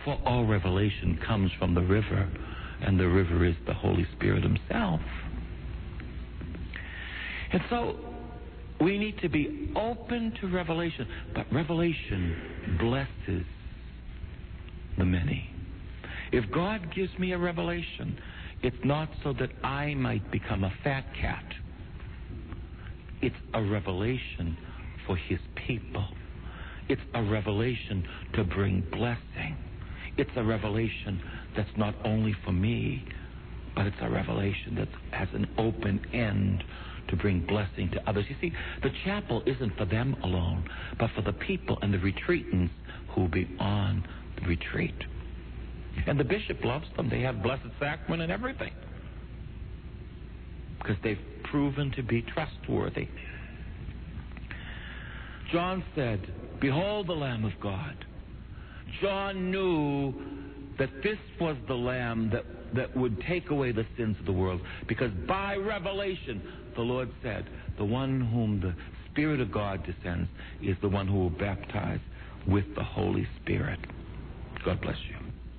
For all revelation comes from the river, and the river is the Holy Spirit Himself. And so we need to be open to revelation, but revelation blesses the many. If God gives me a revelation, it's not so that I might become a fat cat. It's a revelation for His people. It's a revelation to bring blessing. It's a revelation that's not only for me, but it's a revelation that has an open end to bring blessing to others. You see, the chapel isn't for them alone, but for the people and the retreatants who will be on the retreat. And the bishop loves them. They have blessed sacrament and everything. Because they've proven to be trustworthy. John said, Behold the Lamb of God. John knew that this was the Lamb that, that would take away the sins of the world. Because by revelation, the Lord said, The one whom the Spirit of God descends is the one who will baptize with the Holy Spirit. God bless you.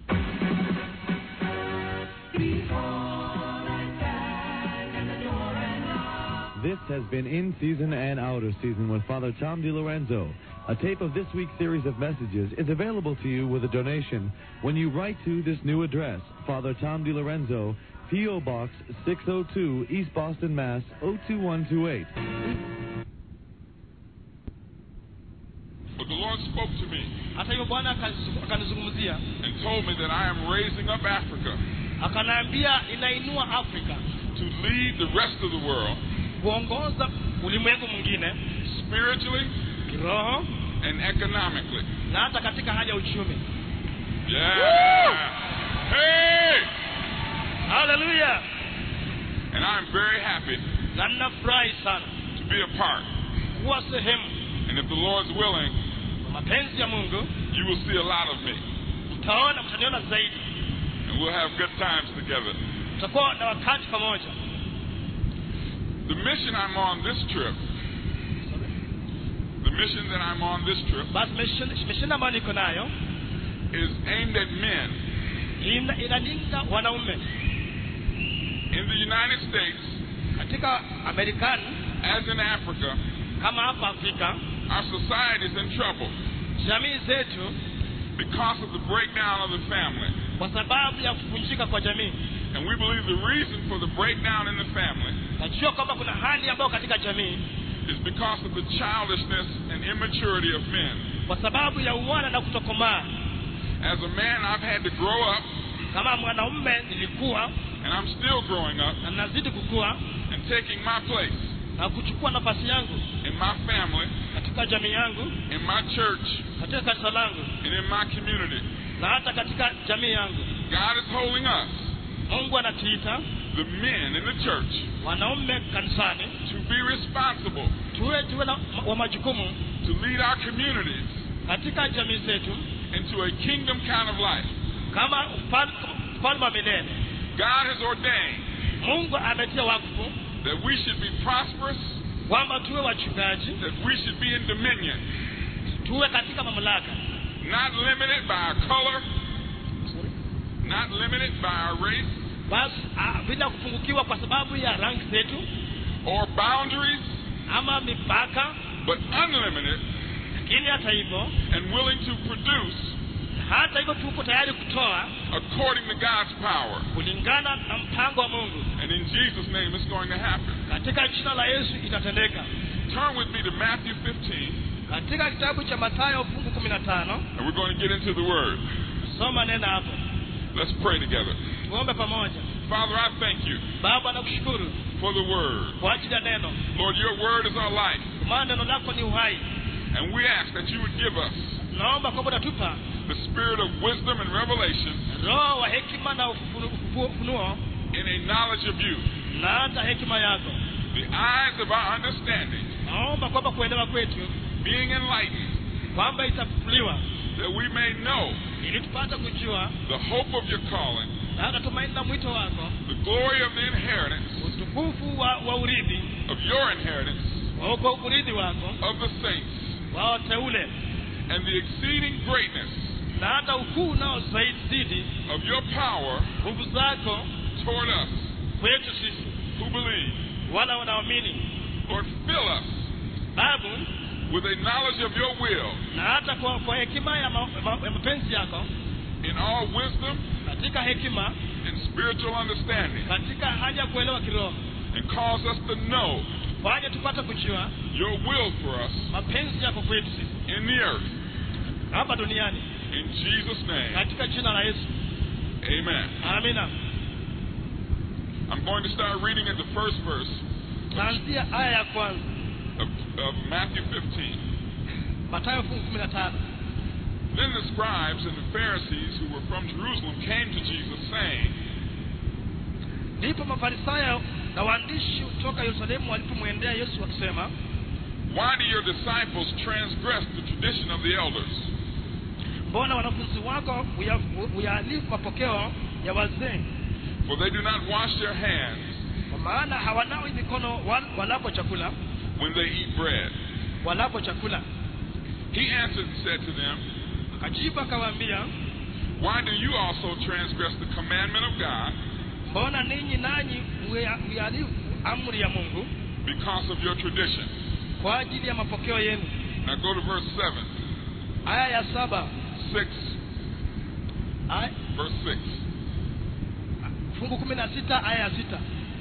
This has been In Season and Out of Season with Father Tom DiLorenzo. A tape of this week's series of messages is available to you with a donation when you write to this new address, Father Tom DiLorenzo, P.O. Box 602, East Boston, Mass. 02128. But the Lord spoke to me hata hivyo bwana akanizu- akanizungumzia and told me that I am raising up Africa akanaambia inainua afrika to lead the rest of the world kuongoza ulimwengu mwingine spiritually kiroho and economically. na hata katika hali ya uchumi Yeah. Hey! haleluya And I'm very happy na ninafurahi sana to be a part. kuwa sehemu And if the Lord's willing, kwa mapenzi ya mungu you will see a lot of me. mtaona mtaniona zaidi And we'll have good times together. tutakuwa na wakati pamoja The mission I'm on this trip, the mission that I'm on this trip, basi mission- misheni ambayo niko nayo is aimed at men ina- inalinda wanaume in the United States katika amerikani as in Africa. kama hapa afrika Our society is in trouble jamii zetu because of the breakdown of the family. kwa sababu ya kuvunjika kwa jamii And we believe the reason for the breakdown in the family najua kwamba kuna hali ambayo katika jamii is because of the childishness and immaturity of men. kwa sababu ya uwana na kutokomaa As a man, I've had to grow up, kama mwanaume nilikuwa and I'm still growing up na nazidi kukua and taking my place na kuchukua nafasi yangu in my family, katika jamii yangu in my church, katika kanisa langu and in my community. na hata katika jamii yangu God is holding us, mungu anatuita the men in the church, wanaume kanisani to be responsible tuwe tuwe na wa majukumu to lead our communities katika jamii zetu into a kingdom kind of life. kama ufal- ufalme wa milele God has ordained mungu ametia wakfu that we should be prosperous, kwamba tuwe wachungaji that we should be in dominion, tuwe katika mamlaka not limited by our color, not limited by our race basi ah, bila kupungukiwa kwa sababu ya rangi zetu or boundaries, ama mipaka but unlimited lakini hata hivyo and willing to produce hata hivyo tuko tayari kutoa according to God's power. kulingana na mpango wa mungu And in Jesus' name, it's going to happen. katika jina la yesu itatendeka Turn with me to Matthew 15, katika kitabu cha mathayo fungu kumi na tano and we're going to get into the Word. soma nena hapo Let's pray together. tuombe pamoja Father, I thank you baba nakushukuru for the Word. kwa ajili ya neno Lord, your Word is our life, kwa maana neno lako ni uhai and we ask that you would give us naomba kwamba utatupa the spirit of wisdom and revelation roho wa hekima na ufunu- ufu- ufunuo in a knowledge of you, na hata hekima yako the eyes of our understanding naomba kwamba kuelewa kwetu being enlightened, kwamba itafufuliwa that we may know ili tupate kujua the hope of your calling, na hata tumaini la mwito wako the glory of the inheritance utukufu wa, wa urithi of your inheritance wa kwa urithi wako of the saints, wa wateule and the exceeding greatness na hata ukuu unao zaidi zidi of your power nguvu zako toward us kwetu sisi who believe. wala wanaamini Lord, fill us babu with a knowledge of your will na hata kwa, kwa hekima ya, ma, ma, ya mapenzi yako in all wisdom katika hekima and spiritual understanding, katika hali ya kuelewa kiroho and cause us to know fanye tupate kujua your will for us mapenzi yako kwetu sisi in the earth. hapa duniani In Jesus' name, katika jina la yesu amen. amina I'm going to start reading at the first verse taanzia aya ya kwanza of, of Matthew 15. matayo fungu kumi na tano Then the scribes and the Pharisees who were from Jerusalem came to Jesus, saying, ndipo mafarisayo na waandishi kutoka yerusalemu walipomwendea yesu wakisema Why do your disciples transgress the tradition of the elders? mbona wanafunzi wako huya- huyaalifu mapokeo ya wazee For they do not wash their hands kwa maana hawanawi mikono wal- walapo chakula when they eat bread. walapo chakula He answered and said to them, akajibu akawaambia Why do you also transgress the commandment of God mbona ninyi nanyi huya- huyalifu amri ya mungu because of your tradition? kwa ajili ya mapokeo yenu Now go to verse 7, aya ya saba 6, aya- verse 6. fungu kumi na sita aya ya sita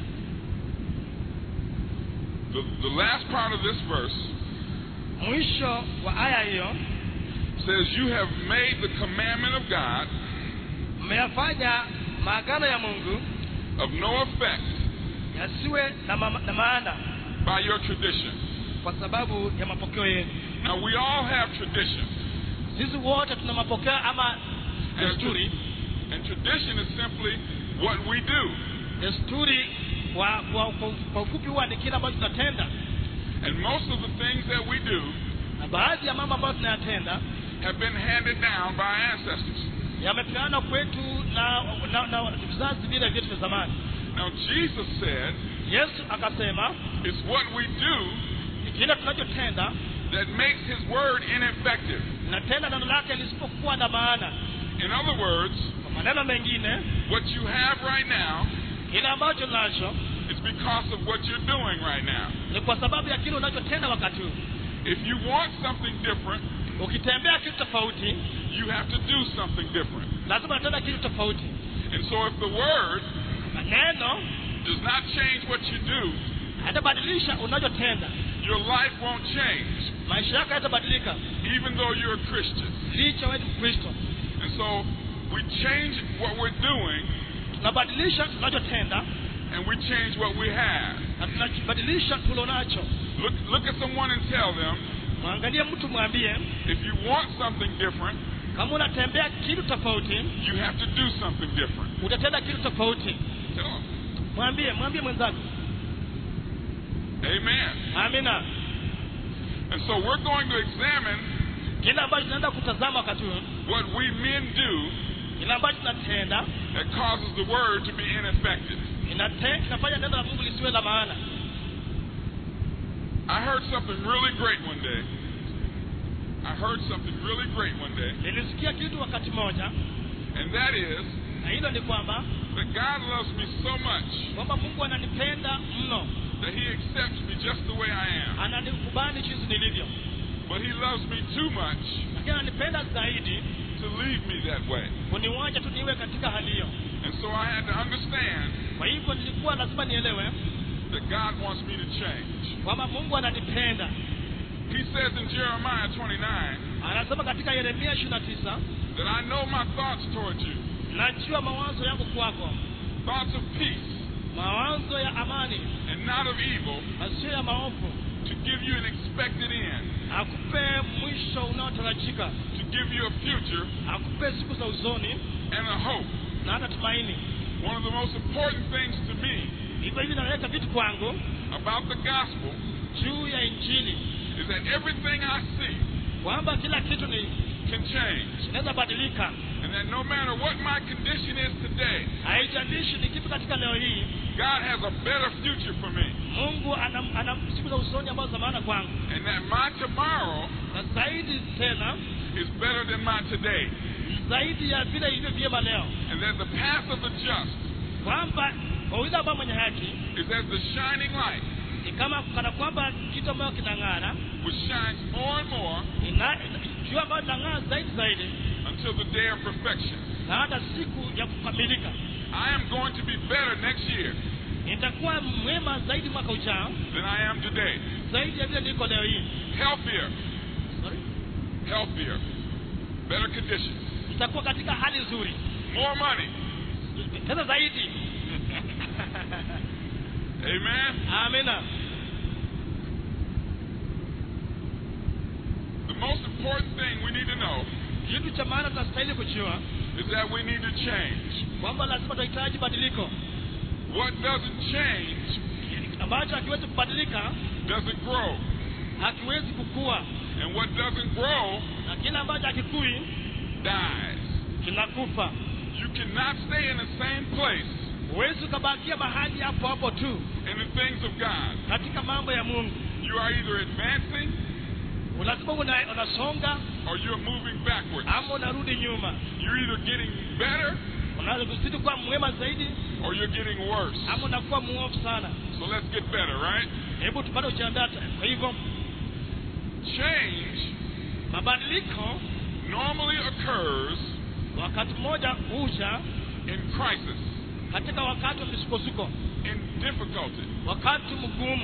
The, the last part of this verse mwisho wa aya hiyo says, You have made the commandment of God mmeyafanya maagano ya mungu of no effect yasiwe na, ma- na maana by your tradition. kwa sababu ya mapokeo yenu Now, we all have tradition. sisi wote tuna mapokeo ama And, desturi and tradition is simply what we do. desturi kwa, kwa, kwa, kwa ufupi huwa ni kile ambacho tunatenda And most of the things that we do na baadhi ya mambo ambayo tunayatenda have been handed down by our ancestors. yamepeana kwetu na, na, na vizazi vile vyetu vya zamani Now, Jesus said, yesu akasema It's what we do ni kile tunachotenda that makes His word ineffective. natenda neno lake lisipokuwa na maana In other words, kwa maneno mengine what you have right now kile ambacho nacho is because of what you're doing right now. ni kwa sababu ya kile unachotenda wakati huu If you want something different, ukitembea kitu tofauti you have to do something different. lazima unatenda kitu tofauti And so, if the word na neno does not change what you do, hatabadilisha unachotenda your life won't change, maisha yako hayatabadilika even though you're a Christian. licha wewe ni mkristo And so, we change what we're doing tunabadilisha tunachotenda and we change what we have. na tunabadilisha tulonacho Look, look at someone and tell them mwangalie mtu mwambie if you want something different, kama unatembea kitu tofauti you have to do something different. utatenda kitu tofauti Tell them. mwambie mwambie mwenzako Amen. amina And so we're going to examine kile ambacho tunaenda kutazama wakati huu what we men do kile ambacho tunatenda that causes the word to be ineffective. inate- inafanya neno la mungu lisiwe la maana I heard something really great one day. I heard something really great one day, nilisikia kitu wakati moja and that is na hilo ni kwamba that God loves me so much kwamba mungu ananipenda mno that He accepts me just the way I am. ananikubali jinsi nilivyo But He loves me too much lakini ananipenda zaidi to leave me that way. kuniwacha tu niwe katika hali hiyo And so I had to understand kwa hivyo nilikuwa lazima nielewe that God wants me to change. kwamba mungu ananipenda He says in Jeremiah 29 anasema katika yeremia ishiri na tisa that I know my thoughts towards you, najua mawazo yangu kwako thoughts of peace mawazo ya amani and not of evil, na sio ya maovu to give you an expected end, akupe mwisho unaotarajika to give you a future akupe siku za uzoni and a hope. na hata tumaini One of the most important things to me hivyo hivi naleta vitu kwangu about the gospel juu ya injili is that everything I see kwamba kila kitu ni can change, kinaweza badilika and that no matter what my condition is today, haijalishi ni kipi katika leo hii God has a better future for me, mungu ana, ana siku za usoni ambazo za maana kwangu and that my tomorrow na zaidi tena is better than my today. zaidi ya vile ilivyo vyema leo and that the path of the just kwamba kwa yule ambaye mwenye haki is as the shining light ni kama kana kwamba kitu ambayo kinang'ara which shines more and more ina- jua ambayo linang'ara zaidi zaidi until the day of perfection. na hata siku ya kukamilika I am going to be better next year nitakuwa mwema zaidi mwaka ujao than I am today. zaidi ya vile niko leo hii Healthier, Sorry? healthier, better conditions, nitakuwa katika hali nzuri more money. tena zaidi Amen. amina The most important thing we need to know kitu cha maana tunastahili kujua is that we need to change. kwamba lazima tunahitaji badiliko What doesn't change ambacho hakiwezi kubadilika doesn't grow. hakiwezi kukua And what doesn't grow na kile ambacho hakikui dies. kinakufa You cannot stay in the same place huwezi ukabakia mahali hapo hapo tu in the things of God. katika mambo ya mungu You are either advancing lazima una- unasonga or you're moving backwards. ama unarudi nyuma You're either getting better unaweza kuzidi kuwa mwema zaidi or you're getting worse. ama unakuwa muovu sana So let's get better, right? hebu tupate ujiandaa kwa hivyo Change mabadiliko normally occurs wakati mmoja huja in crisis, katika wakati wa misukosuko in difficulty, wakati mgumu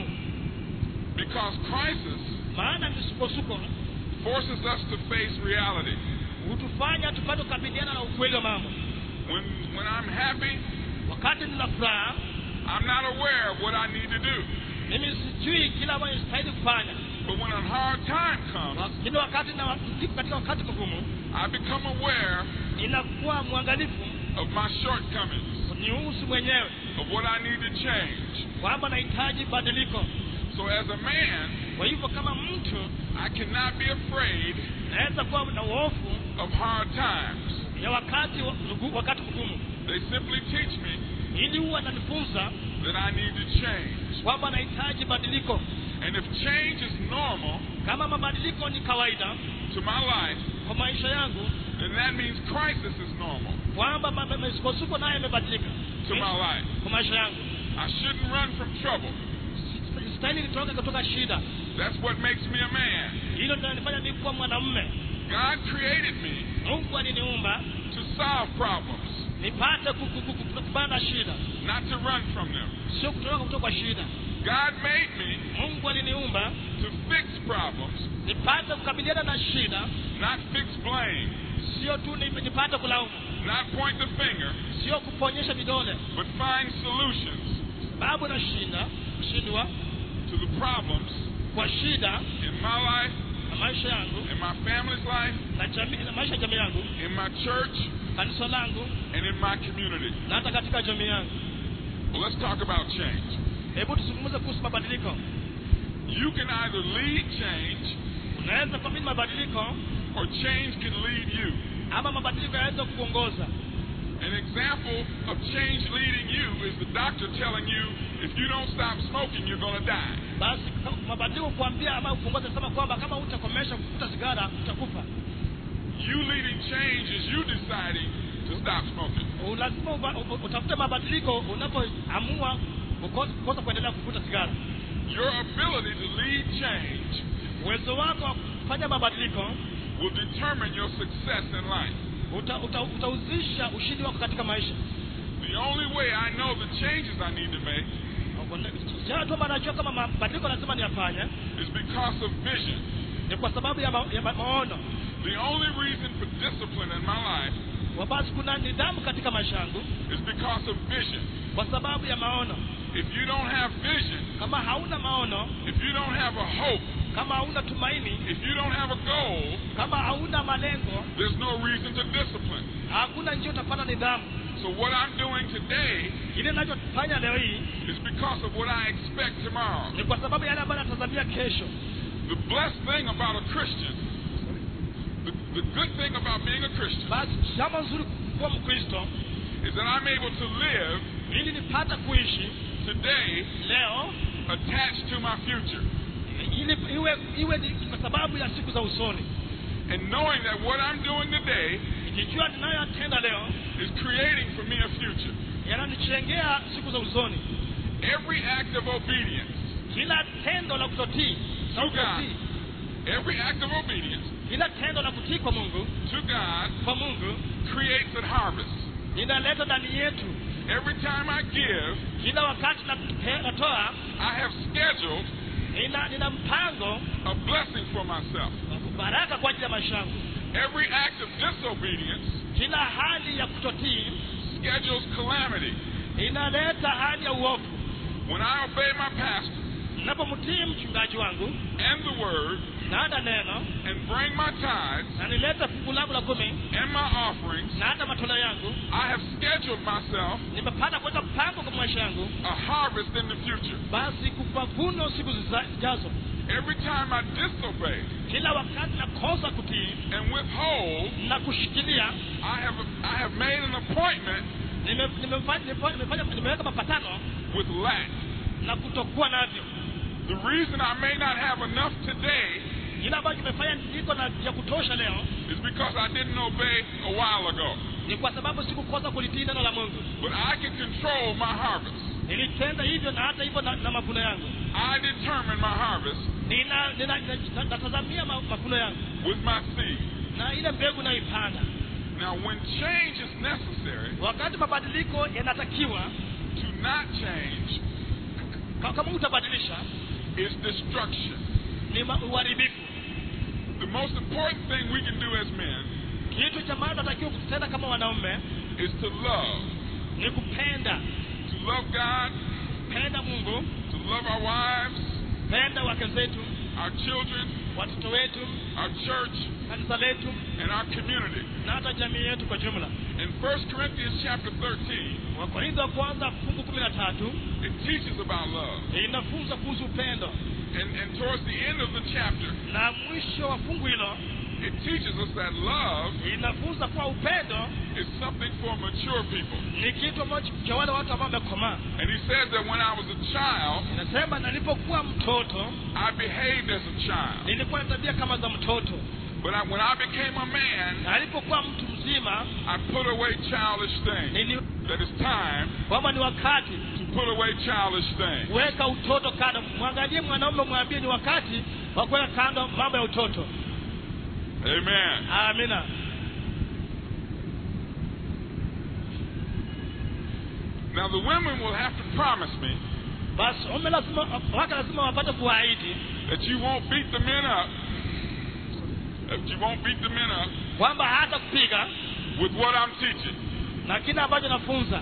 because crisis maana misukosuko forces us to face reality. hutufanya tupate kukabiliana na ukweli wa mambo When when I'm happy, wakati nina furaha I'm not aware of what I need to do. mimi sijui kila ambayo nistahili kufanya But when a hard time comes, lakini wakati na niko katika wakati mgumu I become aware inakuwa mwangalifu of my shortcomings, nihusu mwenyewe of what I need to change. kwamba nahitaji badiliko So as a man, kwa hivyo kama mtu I cannot be afraid naweza kuwa na uhofu of hard times. ya wakati wa- mgu- wakati mgumu They simply teach me ili huwa ananifunza that I need to change. kwamba nahitaji badiliko And if change is normal kama mabadiliko ni kawaida to my life, kwa maisha yangu then that means crisis is normal kwamba ma- ma- misukosuko nayo imebadilika to my life. kwa maisha yangu I shouldn't run from trouble. stahili nitoke kutoka shida That's what makes me a man. hilo linanifanya mi kuwa mwanamume God created me mungu aliniumba to solve problems, nipate ku- ku- ku- ku- kupanda na shida not to run from them. sio kutoroka kutoka kwa shida God made me mungu aliniumba to fix problems, nipate kukabiliana na shida not fix blame, sio tu ni- nipate kulaumu not point the finger, sio kuponyesha vidole but find solutions sababu na shinda kushindwa to the problems kwa shida in my life, na maisha yangu in my family's life, na, jamii, na maisha ya jamii yangu in my church, kanisa langu and in my community. na hata katika jamii yangu Well, let's talk about change. hebu tuzungumze kuhusu mabadiliko You can either lead change unaweza kuamini mabadiliko or change can lead you. ama mabadiliko yanaweza kuongoza An example of change leading you is the doctor telling you if you don't stop smoking, you're going to die. basi kama- mabadiliko kuambia ama kuongoza sema kwamba kama utakomesha kuvuta sigara utakufa You leading change is you deciding to stop smoking. lazima uba- u- utafute mabadiliko unapoamua kuko- kukosa kuendelea kuvuta sigara Your ability to lead change uwezo wako wa kufanya mabadiliko will determine your success in life. uta, uta, utauzisha ushindi wako katika maisha The only way I know the changes I need to make jana tu ambayo najua kama mabadiliko lazima niyafanye is because of vision. ni kwa sababu ya, ma, ya ma, maono The only reason for discipline in my life Wa basi kuna nidhamu katika maisha yangu is because of vision. kwa sababu ya maono If you don't have vision, kama hauna maono if you don't have a hope, kama hauna tumaini if you don't have a goal, kama hauna malengo there's no reason to discipline. hakuna njia utapata nidhamu So what I'm doing today ile ninachofanya leo hii is because of what I expect tomorrow. ni kwa sababu ya yale ambayo natazamia kesho The blessed thing about a Christian, the, the good thing about being a Christian, basi jambo nzuri kuwa mkristo is that I'm able to live ili nipate kuishi today leo attached to my future. ili iwe iwe ni kwa sababu ya siku za usoni And knowing that what I'm doing today nikijua is creating for me a future. yananichengea siku za usoni Every act of obedience kila tendo la kutotii to au God, kutii every act of obedience kila tendo la kutii kwa mungu to God kwa mungu creates a harvest. linaleta ndani yetu Every time I give, kila wakati na- natoa I have scheduled nina, nina mpango a blessing for myself. wa baraka kwa ajili ya maisha yangu Every act of disobedience kila hali ya kutotii schedules calamity. inaleta hali ya uovu When I obey my pastor ninapomtii mchungaji wangu and the word na hata neno and bring my tithes na nileta fungu langu la kumi and my offerings, na hata matoleo yangu I have scheduled myself nimepata kuweka mpango kwa maisha yangu a harvest in the future. basi kupavuno siku ziza- zijazo Every time I disobey kila wakati nakosa kutii and withhold, na kushikilia I have I have made an appointment nime- nimefanya nimefanya- nimeweka mapatano with lack. na kutokuwa navyo The reason I may not have enough today kile ambacho kimefanya niko na ya kutosha leo is because I didn't obey a while ago. ni kwa sababu sikukosa kulitii neno la mungu But I can control my harvest. nilitenda hivyo na hata hivyo na, na mavuno yangu I determine my harvest nina, nina, nina, natazamia ma, mavuno yangu with my seed. na ile mbegu naipanda Now, when change is necessary, wakati mabadiliko yanatakiwa to not change ka- kama utabadilisha is destruction. ni ma- uharibifu The most important thing we can do as men kitu cha maana natakiwa kutenda kama wanaume is to love. ni kupenda To love God, penda mungu to love our wives, penda wake zetu our children, watoto wetu our church, kanisa letu and our community. na hata jamii yetu kwa jumla In 1 Corinthians chapter 13, wakorintho wa kwanza fungu kumi na tatu it teaches about love. inafunza kuhusu upendo And, and towards the end of the chapter, na mwisho wa fungu hilo it teaches us that love inafunza kuwa upendo is something for mature people. ni kitu ambacho cha wale watu ambao wamekomaa And he says that when I was a child, inasema nilipokuwa mtoto I behaved as a child. nilikuwa na tabia kama za mtoto But I, when I became a man, na alipokuwa mtu mzima I put away childish things. nili That it's time kwamba ni wakati to put away childish things. weka utoto kando mwangalie mwanaume mwambie ni wakati wa kuweka kando mambo ya utoto Amen. amina Now the women will have to promise me basi wame lazima wake lazima wapate kuahidi that you won't beat the men up. That you won't beat the men up kwamba hata kupiga with what I'm teaching. na kile ambacho nafunza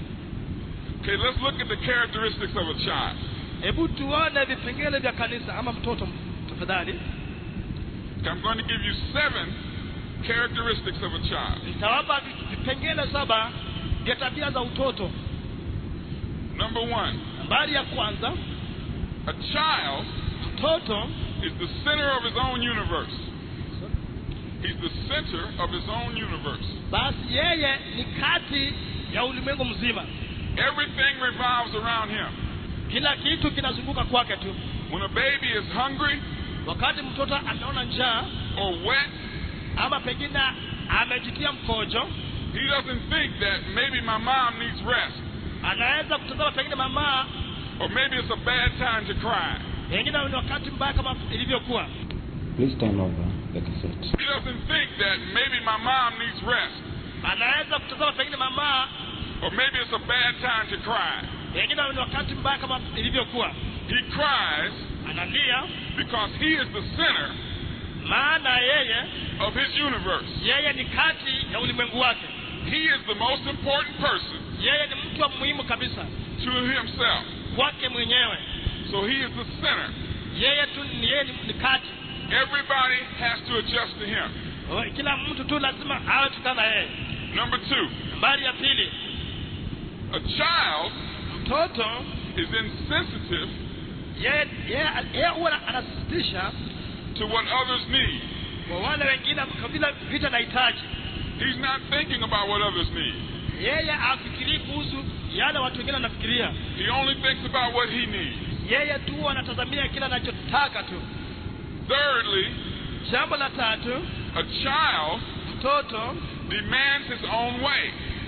Okay, let's look at the characteristics of a child. hebu tuone vipengele vya kanisa ama mtoto tafadhali I'm going to give you seven characteristics of a child. nitawapa vi- vipengele saba vya tabia za utoto Number one, nambari ya kwanza a child mtoto is the center of his own universe. He's the center of his own universe. basi yeye ni kati ya ulimwengu mzima Everything revolves around him. kila kitu kinazunguka kwake tu When a baby is hungry wakati mtoto anaona njaa or wet, ama pengine amejitia mkojo he doesn't think that maybe my mom needs rest anaweza kutazama pengine mama or maybe it's a bad time to cry. pengine ni wakati mbaya kama ilivyokuwa Please turn over the cassette. He doesn't think that maybe my mom needs rest anaweza kutazama pengine mama or maybe it's a bad time to cry. pengine ni wakati mbaya kama ilivyokuwa He cries analia because he is the center maana yeye of his universe. yeye ni kati ya ulimwengu wake He is the most important person yeye ni mtu wa muhimu kabisa to himself. kwake mwenyewe So he is the center. yeye tu ni yeye ni, ni kati Everybody has to adjust to him. O, kila mtu tu lazima awe tukana yeye Number two, nambari ya pili a child mtoto is insensitive yeye yeye yeye huwa anasisitisha to what others need. kwa wale wengine kabila vita nahitaji He's not thinking about what others need. yeye afikirii kuhusu yale watu wengine wanafikiria He only thinks about what he needs. yeye tu anatazamia kile anachotaka tu Thirdly, jambo la tatu a child mtoto demands his own way.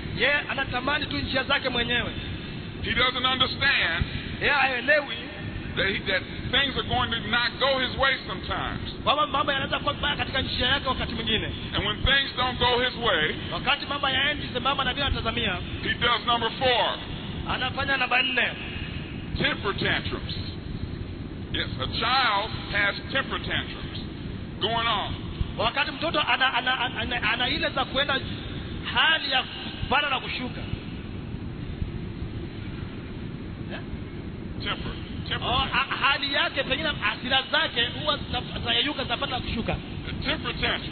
yeye anatamani tu njia zake mwenyewe He doesn't understand yeye haelewi that, he, that things are going to not go his way sometimes. kwamba mambo yanaweza kuwa vibaya katika njia yake wakati mwingine And when things don't go his way, wakati mambo yaendi sambamba na vile anatazamia he does number four, anafanya namba nne temper tantrums. Yes, a child has temper tantrums going on. wakati mtoto ana, ana, ana, ana, ana ile za kuenda hali ya kupanda na kushuka Eh? Temper. Temper. oh, ha- hali yake pengine hasira zake huwa zina- zinayeyuka zinapanda na kushuka A temper tantrum.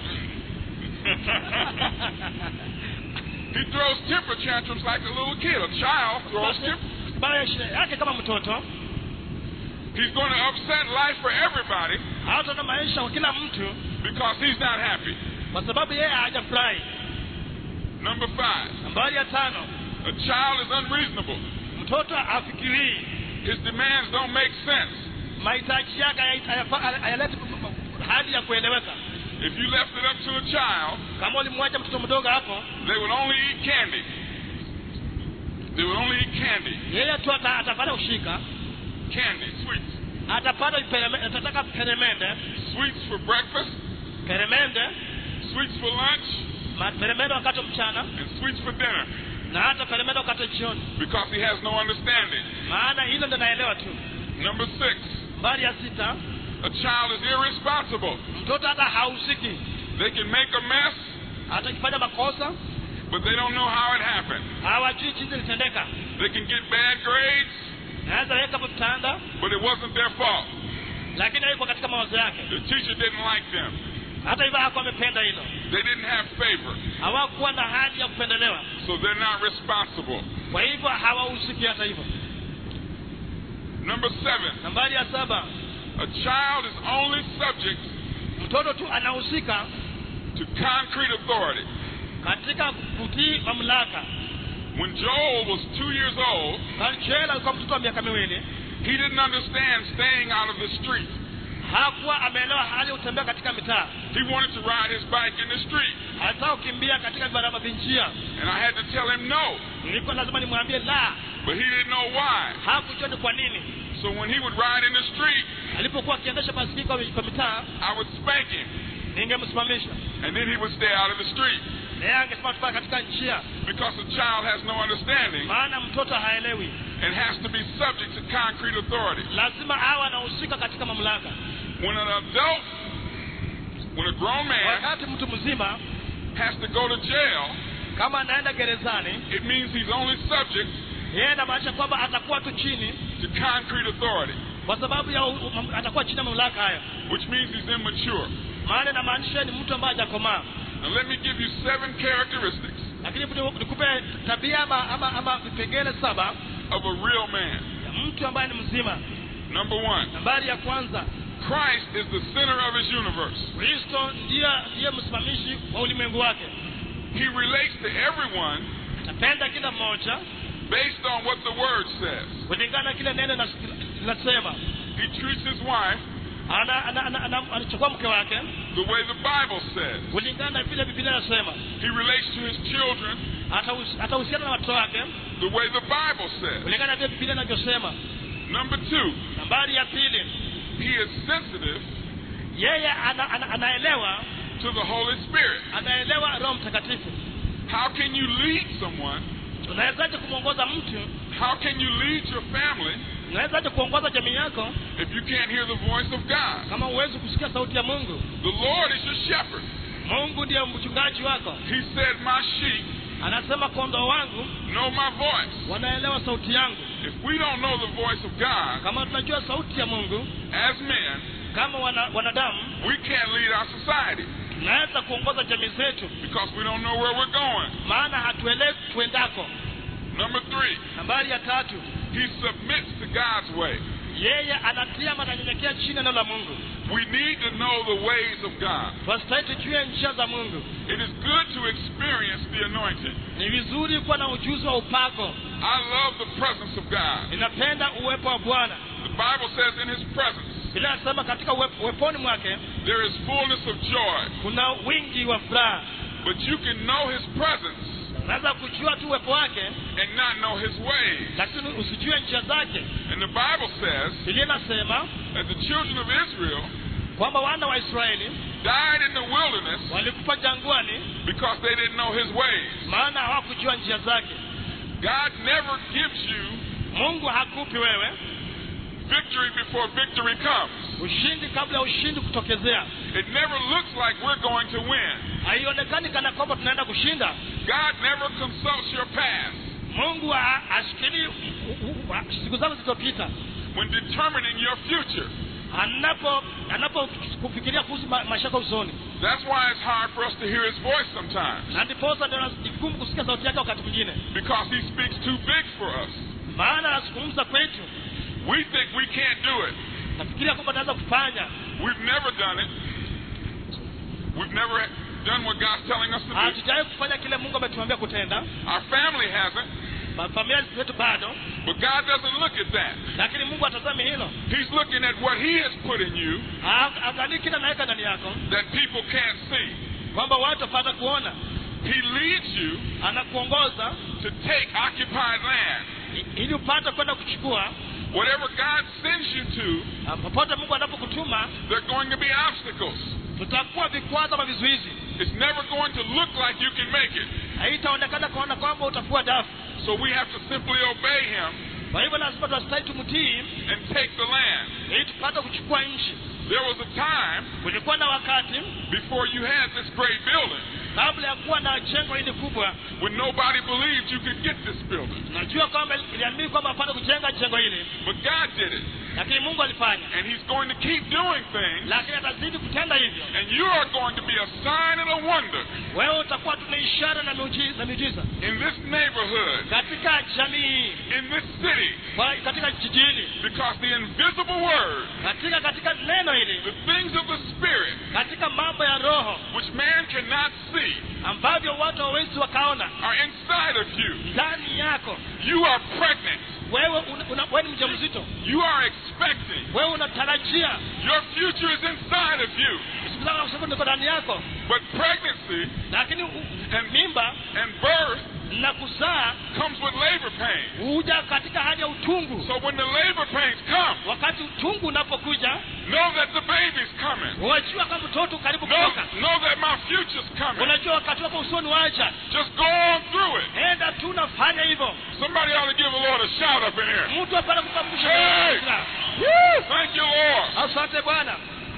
he throws temper tantrums like a little kid. A child throws temper. baya shida yake kama mtoto He's going to upset life for everybody hataona maisha kwa kila mtu because he's not happy. kwa sababu yeye hajafurahi Number five, nambari ya tano a child is unreasonable. mtoto afikirii His demands don't make sense. mahitaji yake haya- hayafa- hayaleti hali ya kueleweka If you left it up to a child, kama ulimwacha mtoto mdogo hapo they would only eat candy. They would only eat candy. yeye tu ata- atapata kushika Candy, sweets. atapata pereme- atataka peremende Sweets for breakfast, peremende sweets for lunch, ma- peremende wakati wa mchana and sweets for dinner na hata peremende wakati wa jioni because he has no understanding. maana hilo ndo naelewa tu Number six, mbali ya sita a child is irresponsible. mtoto hata hausiki They can make a mess, atakifanya makosa but they don't know how it happened. hawajui jinsi ilitendeka They can get bad grades, naweza weka mtanda but it wasn't their fault. lakini haiko katika mawazo yake The teacher didn't like them. hata hivyo hakuwa amependa hilo They didn't have favor, hawakuwa na hali ya kupendelewa so they're not responsible. kwa hivyo hawahusiki hata hivyo Number seven, nambari ya saba a child is only subject mtoto tu anahusika to concrete authority. katika kutii mamlaka When Joel was two years old, Joel alikuwa mtoto wa miaka miwili he didn't understand staying out of the street. hakuwa ameelewa hali ya kutembea katika mitaa He wanted to ride his bike in the street, alitaka kukimbia katika barabara vinjia and I had to tell him no, nilikuwa lazima nimwambie la but he didn't know why. hakujua ni kwa nini So when he would ride in the street, alipokuwa akiendesha basikeli kwa kwa mitaa I would spank him, ningemsimamisha and then he would stay out of the street na yeye angesema tufaa katika njia because the child has no understanding maana mtoto haelewi and has to be subject to concrete authority. lazima awe anahusika katika mamlaka When an adult, when a grown man wakati mtu mzima has to go to jail, kama anaenda gerezani it means he's only subject yeye inamaanisha kwamba atakuwa tu chini to concrete authority, kwa sababu ya u- u- atakuwa chini ya mamlaka hayo which means he's immature. maana inamaanisha ni mtu ambaye hajakomaa Now let me give you seven characteristics lakini ni- nikupe tabia ama, ama, ama vipengele saba of a real man. ya mtu ambaye ni mzima Number one, nambari ya kwanza Christ is the center of his universe. kristo ndiye ndiye msimamishi wa ulimwengu wake He relates to everyone atapenda kila mmoja based on what the word says. kulingana na kile neno nas- linasema He treats his wife ana, ana, ana, ana, anachukua mke wake the way the Bible says. kulingana na vile biblia inasema He relates to his children Atahus- atahusiana na watoto wake the way the Bible says. kulingana na vile biblia inavyosema Number two, nambari ya pili he is sensitive yeye ana, ana, anaelewa to the Holy Spirit. anaelewa roho mtakatifu How can you lead someone? unawezaje kumwongoza mtu How can you lead your family unawezaje kuongoza jamii yako if you can't hear the voice of God? kama huwezi kusikia sauti ya mungu The Lord is your shepherd. mungu ndiye mchungaji wako He said, My sheep anasema kondoo wangu know my voice. wanaelewa sauti yangu If we don't know the voice of God kama tunajua sauti ya mungu as men, kama wana, wanadamu we can't lead our society tunaweza kuongoza jamii zetu because we don't know where we're going. maana hatuelewi tuendako Number three, nambari ya tatu he submits to God's way. yeye anatia mananyenyekea chini ya neno la mungu We need to know the ways of God. twastahili tujue njia za mungu It is good to experience the anointing. ni vizuri kuwa na ujuzi wa upako I love the presence of God. ninapenda uwepo wa bwana The Bible says in his presence bila nasema katika uwe- uweponi mwake there is fullness of joy. kuna wingi wa furaha But you can know his presence unaweza kujua tu uwepo wake and not know his ways. lakini usijue njia zake And the Bible says biblia inasema that the children of Israel kwamba wana wa israeli died in the wilderness walikufa jangwani because they didn't know his ways. maana hawakujua njia zake God never gives you mungu hakupi wewe victory before victory comes. ushindi kabla ya ushindi kutokezea It never looks like we're going to win. haionekani kana kwamba tunaenda kushinda God never consults your past mungu ha- hashikilii u- u- u- siku zako zilizopita when determining your future. anapo anapo kufikiria kuhusu ma, maisha yako usoni That's why it's hard for us to hear his voice sometimes na ndiposa ndio ni vigumu kusikia sauti yake wakati mwingine because he speaks too big for us. maana anazungumza kwetu We think we can't do it. nafikiria kwamba tunaweza kufanya We've never done it. We've never done what God's telling us to do. hatujawahi kufanya kile mungu ametuambia kutenda Our family hasn't, Ma- familia zetu bado but God doesn't look at that. lakini mungu atazami hilo He's looking at what He has put in you Ha- angalii kile anaweka ndani yako that people can't see. kwamba watu wapata kuona He leads you anakuongoza to take occupied land. i- ili upate kwenda kuchukua Whatever God sends you to, Ah, popote mungu anapokutuma there are going to be obstacles. tutakuwa vikwazo ama vizuizi It's never going to look like you can make it. haitaonekana kuona kwamba utafua dafu So we have to simply obey Him kwa hivyo lazima tunastahili tumtii and take the land. ili tupate kuchukua nchi There was a time kulikuwa na wakati before you had this great building kabla ya kuwa na jengo hili kubwa when nobody believed you could get this building. najua kwamba iliamini kwamba apate kujenga jengo hili But God did it. lakini mungu alifanya And He's going to keep doing things. lakini atazidi kutenda hivyo And you are going to be a sign and a wonder wewe utakuwa tuna ishara na miuji- na miujiza in this neighborhood, katika jamii hii in this city, kwa- katika jiji hili because the invisible word, katika katika neno hili the things of the Spirit, katika mambo ya roho which man cannot see, ambavyo watu hawawezi wakaona are inside of you. ndani yako You are pregnant. wewe una, una, wewe ni mjamzito You are expecting. wewe unatarajia Your future is inside of you. siku zako kwa sababu niko ndani yako But pregnancy lakini u- and mimba and birth na kuzaa comes with labor pain. huja katika hali ya utungu So when the labor pains come, wakati utungu unapokuja know that the baby's coming. unajua kama mtoto karibu Know, kutoka know that my future's coming. unajua wakati wako usoni waja Just go on through it. enda tu nafanya hivyo Somebody ought to give the Lord a shout up in here. mtu apata kukamsha Hey! Thank you, Lord. asante bwana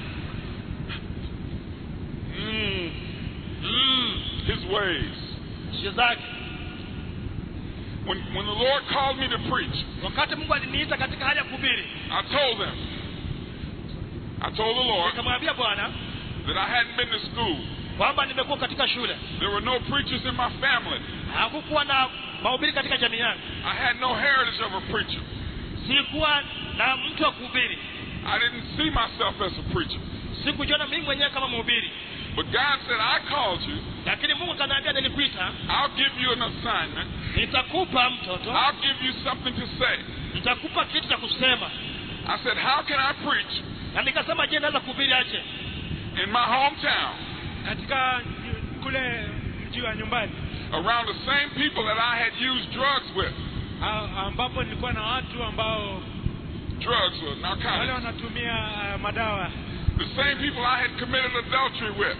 Mm. Mm. His ways. njia zake When, when the Lord called me to preach, wakati mungu aliniita katika hali ya kuhubiri I told them, I told the Lord nikamwambia bwana that I hadn't been to school. kwamba nimekuwa katika shule There were no preachers in my family. hakukuwa na mahubiri katika jamii yangu I had no heritage of a preacher. sikuwa na mtu wa kuhubiri I didn't see myself as a preacher. sikujiona mimi mwenyewe kama mhubiri But God said, I called you. lakini mungu kanaambia nilikuita I'll give you an assignment. nitakupa mtoto I'll give you something to say. nitakupa kitu cha kusema I said, How can I preach na nikasema je naweza kuhubiri aje in my hometown katika kule mji wa nyumbani around the same people that I had used drugs with? a- ambapo nilikuwa na watu ambao Drugs or wale narcotics. wanatumia uh, madawa The same people I had committed adultery with.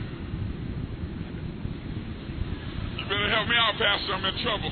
You better help me out, Pastor. I'm in trouble.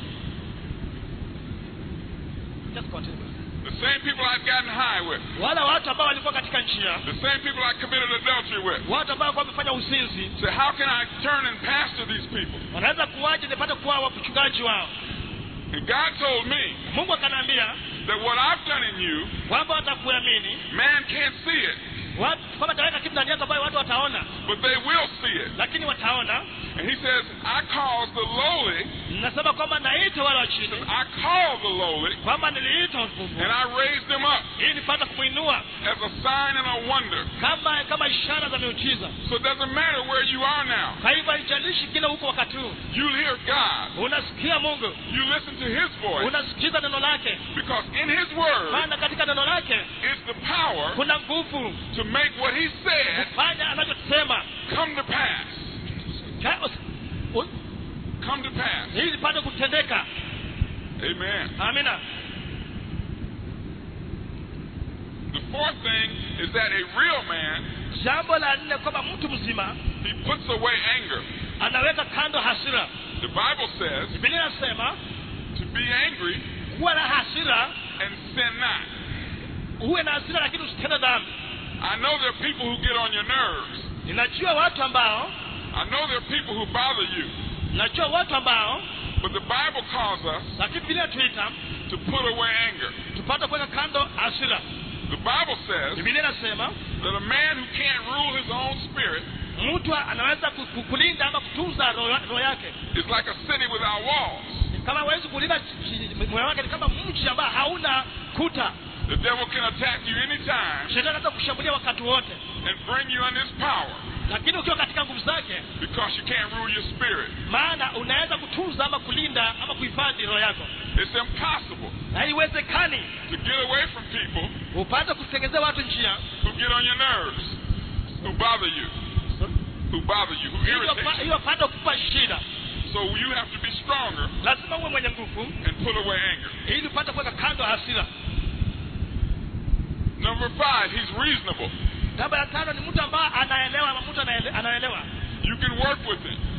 Just continue. The same people I'd gotten high with. wale watu ambao walikuwa katika njia The same people I committed adultery with. watu ambao walikuwa wamefanya uzinzi So how can I turn and pastor these people? wanaweza kuwaje nipate kuwa wachungaji wao And God told me mungu akanaambia that what I've done in you, kwamba watakuamini man can't see it, watu kwamba ataweka kitu ndani yako ambayo watu wataona but they will see it. lakini wataona And he says, I cause the lowly, nasema kwamba naita wale wa chini I call the lowly, kwamba niliita wafufu and I raise them up ili nipate kumwinua as a sign and a wonder. kama kama ishara za miujiza So it doesn't matter where you are now. kwa hivyo haijalishi kile huko wakati huu You'll hear God. unasikia mungu You listen to his voice. unasikiza neno lake Because in his word maana katika neno lake is the power kuna nguvu to make what he said kufanya anachosema come to pass. Ka- us- u- come to pass. ili lipate kutendeka Amen. amina The fourth thing is that a real man, jambo la nne kwamba mtu mzima he puts away anger. anaweka kando hasira The Bible says bibilia inasema to be angry kuwa na hasira and sin not. huwe na hasira lakini usitende dhambi I know there are people who get on your nerves. ninajua watu ambao I know there are people who bother you. najua watu ambao But the Bible calls us lakini bibilia tuita to put away anger. tupate kuweka kando hasira The Bible says bibilia inasema that a man who can't rule his own spirit mtu anaweza ku- ku- kulinda ama kutunza roho roho yake is like a city without walls. kama hawezi kulinda ch- ch- moyo wake ni kama mji ambao hauna kuta The devil can attack you anytime shetani anaweza kushambulia wakati wote and bring you under his power lakini ukiwa katika nguvu zake because you can't rule your spirit. maana unaweza kutunza ama kulinda ama kuhifadhi roho yako It's impossible na haiwezekani to get away from people upate kutengezea watu njia who get on your nerves, who bother you, who bother you, who hiyo irritate pa- you. hiyo pata kupa shida So you have to be stronger lazima uwe mwenye nguvu and put away anger. ili upate kuweka kando hasira Number five, he's reasonable. jambo la tano ni mtu ambaye anaelewa ama mtu anaele- anaelewa You can work with him.